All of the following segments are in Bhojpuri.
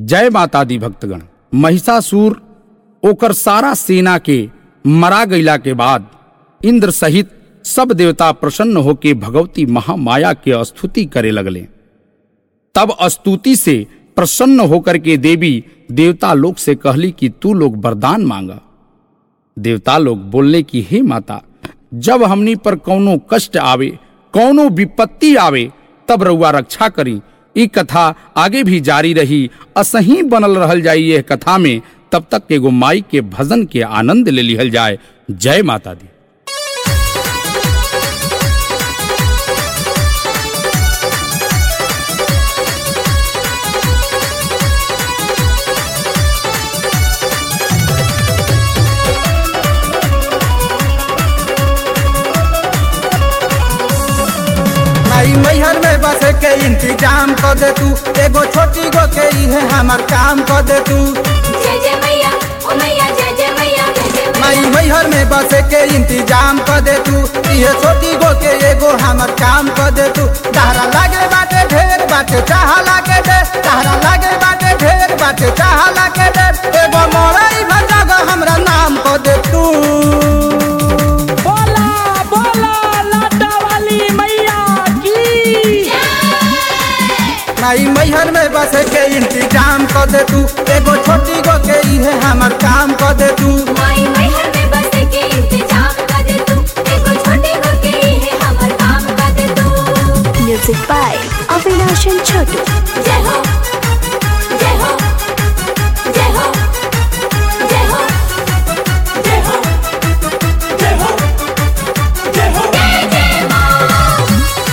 जय माता दी भक्तगण महिषासुर ओकर सारा सेना के मरा गईला के बाद इंद्र सहित सब देवता प्रसन्न होके भगवती महामाया के स्तुति करे लगले तब स्तुति से प्रसन्न होकर के देवी देवता लोग से कहली कि तू लोग वरदान मांगा देवता लोग बोलने की हे माता जब हमनी पर कौनो कष्ट आवे कौनो विपत्ति आवे तब रउआ रक्षा करी ई कथा आगे भी जारी रही असही बनल रहल जाई यह कथा में तब तक एगो माई के भजन के आनंद ले लिहल जाए जय माता दी माई मैहर में बस के इंतजाम कर दे तू एगो छोटी गो के इहे हमर काम कर दे तू जय जय मैया ओ मैया जय जय मैया जय जय माई मैया मैहर में बस के इंतजाम कर दे तू इहे छोटी गो के एगो हमर काम कर दे तू तारा लागे बाटे ढेर बाटे चाह लागे दे तारा लागे बाटे ढेर बाटे चाह लागे दे एगो मोरई भजग हमरा नाम कर दे तू बोला बोला लाटा वाली मैया की माई मैहर में बस के इंतजाम कर दे तू एगो छोटी गो के इहे हमर काम कर दे तू माई मैहर में बस के इंतजाम कर दे तू एगो छोटी को के है हमर काम कर दे तू Music by Avinash and Chotu. जय हो जय हो जय हो जय हो जय हो जय हो जय हो जय जय मां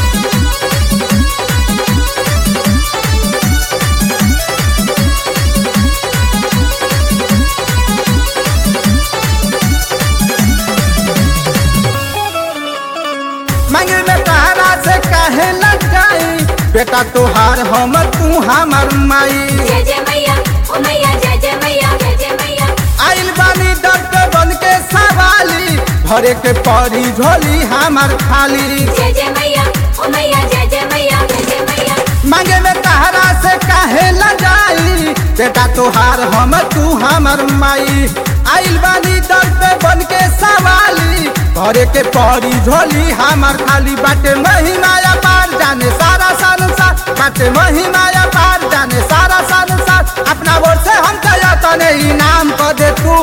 मांगे में तारा से काहे लग जाई बेटा तोहार हमर तू हमर माई जय जय मैया ओ मैया जय जय मैया जय जय मैया आइल बानी डॉक्टर बन के सवाली भरे के परी झोली हमर खाली जय जय मैया ओ मैया जय जय मैया जय जय मैया मांगे में तारा से काहे लग जाई बेटा तोहार हमर तू हमर माई आइल बानी डॉक्टर बन के सवाली भरे के परी झोली हमर खाली बाटे महिमाया पार जाने सारा संसार बाटे महिमाया पार जाने सारा संसार अपना ओर से हम कया तने इनाम कर दे तू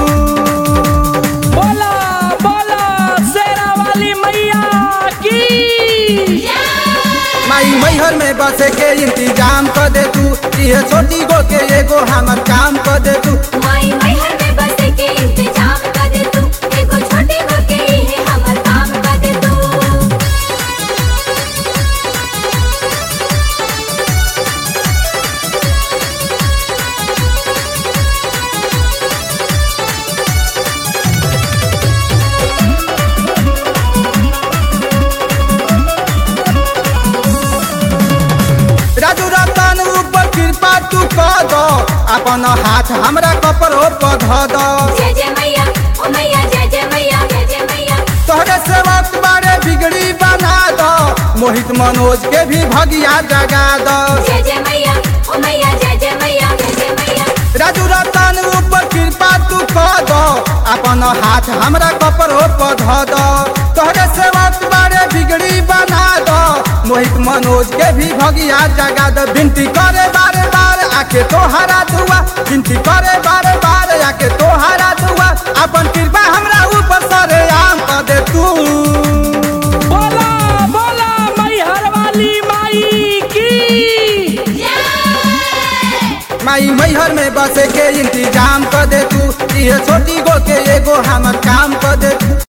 बोला बोला शेरा वाली मैया की माई मैहर में बसे के इंतजाम कर दे तू ये छोटी गो के एगो हमर काम कर दे तू माई मैहर में बस के इंतजाम कर दे तू एगो छोटी को के है हमर काम कर दे तू राजू रतन ऊपर कृपा तू कर दो अपन हाथ हमरा कपड़ो पर धो दो जय जय मैया ओ मैया जय जय मैया जय जय मैया तोहरे सेवक बारे बिगड़ी बना दो मोहित मनोज के भी भगिया जगा दो जय जय मैया ओ मैया जय जय मैया जय जय मैया राजू रतन ऊपर कृपा तू कर दो अपन हाथ हमरा कपड़ो पर धो दो तोहरे सेवक बारे बिगड़ी बना दो मोहित मनोज के भी भगिया जगा दो विनती करे बारे बार आके तोहरा दुआ विनती करे बारे बार आके तोहरा दुआ अपन कृपा हमरा ऊपर सरे आम कर दे तू बोला बोला मैहर वाली माई की माई मैहर में बसे के इंतजाम कर दे तू ये छोटी गो के एगो हमर काम कर दे तू